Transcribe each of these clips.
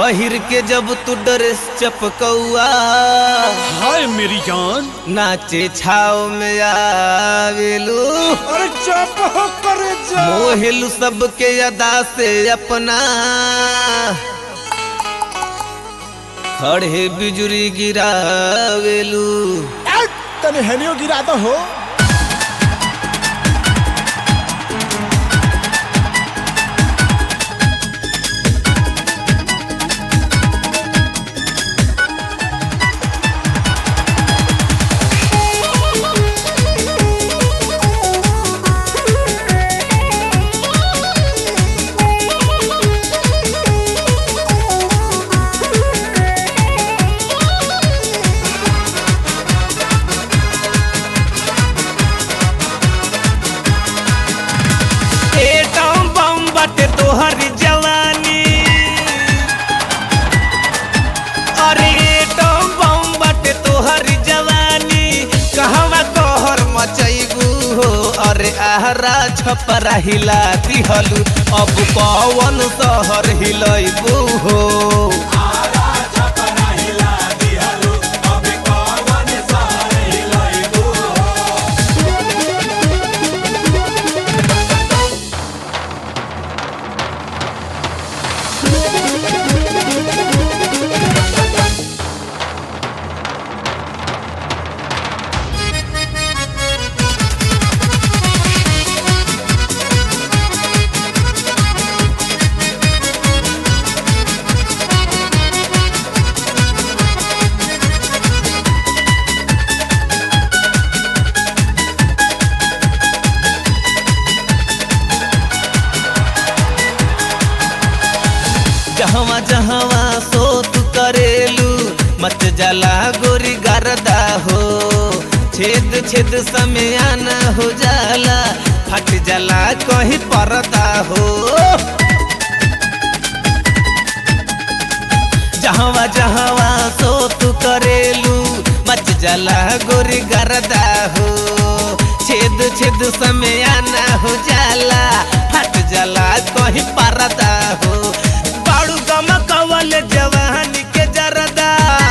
पहिर के जब तू ड्रेस चपकौआ हाय मेरी जान नाचे छाव में आवेलू अरे चुप हो कर जा मोहिलू सबके अदा से अपना खड़े बिजुरी गिरावेलू तने हेनियो गिरा दो हो एटम बम बाटे तोहर जवानी अरे एटम बम बाटे तोहर जवानी कहवा तोहर मचैबू हो अरे आहरा छपरा हिला दिहलू अब कौन शहर हिलैबू हो जहवा जहवा सो तू करेलू मत जला गोरी गरदा हो छेद छेद समयान हो जाला फट जाला कहीं परदा हो जहवा जहवा सो तू करेलू मच जला गोरी गरदा हो छेद छेद समयान हो जाला फट जाला कहीं परदा हो बाड़ू गम कवल जवानी के जरदा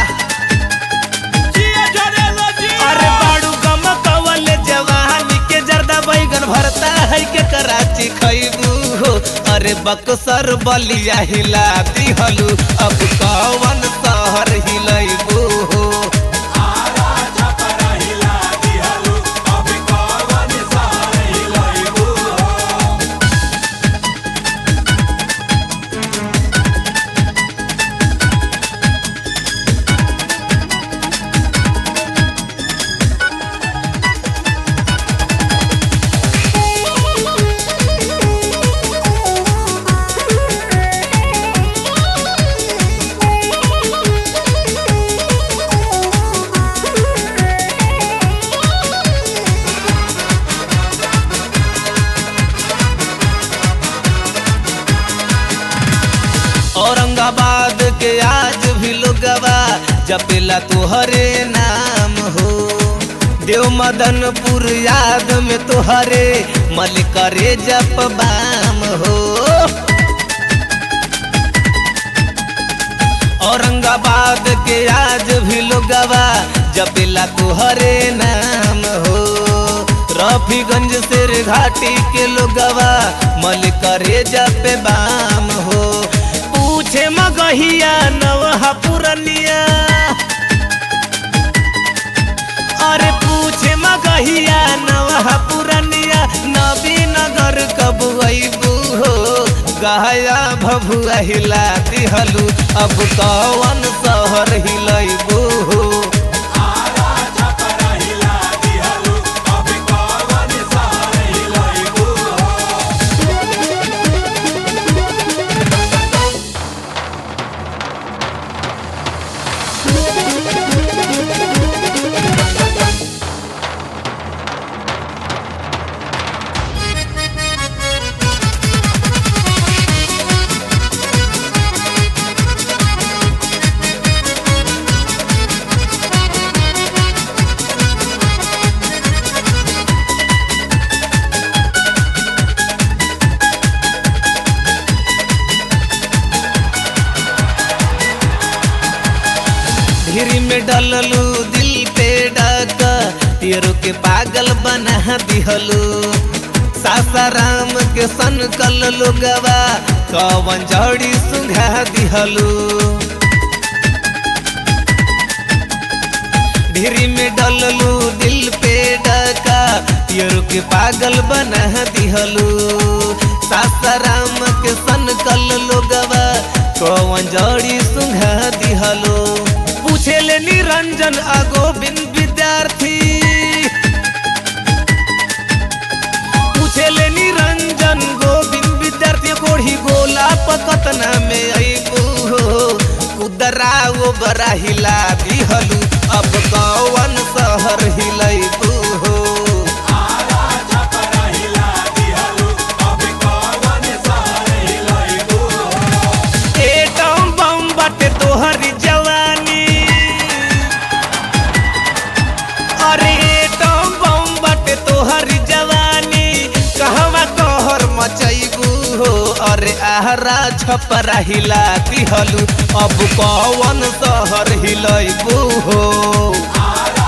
अरे बाड़ू गम कवल जवानी के जरदा बैगन भरता है के कराची खैबू हो अरे बक्सर बलिया हिला दिहलू अब कौन शहर हिलैबू हो औरंगाबाद के आज भी लोगवा जपेला तुहरे नाम हो देव मदनपुर याद में तुहरे मल करे जप बाम हो औरंगाबाद के आज भी लोगवा जपेला तुहरे नाम हो रफीगंज शेर घाटी के लोगवा मल करे जप बाम हो पूछे मगहिया नवहा पुरनिया अरे पूछे मगहिया नवहा पुरनिया नबी नगर कब अबू हो गहया भभुआ हिला दिहलू अब कौन शहर हिलैबू हो में डललू दिल पे डक तेरो के पागल बना दिहलू सासाराम के सन कल लोगवा कवन जड़ी सुंघा दिहलू ढेरी में डललू दिल पे डका तेरो के पागल बना दिहलू सासाराम के सन कल लोगवा कवन जड़ी सुंघा दिहलू पूछे ले निरंजन आ गोविंद विद्यार्थी पूछे ले निरंजन गोविंद विद्यार्थी कोढ़ी गोला पकतना में अबू हो कुदरा वो बरा हिला दिहलू अब कौन शहर हिलैबू हो एटम बम बाटे तोहरी जवानी अरे एटम बम बाटे तोहरी जवानी कहवा कहर मचैबू हो अरे आहरा छपरा हिला दिहलू अब कौन शहर हिलैबू हो आरा